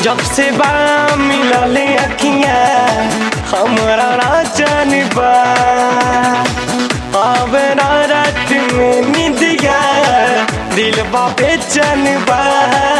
जब से बा मिलले अखिया हमरा राजन बा आवे ना रात में निदिया दिल बा बेचन बा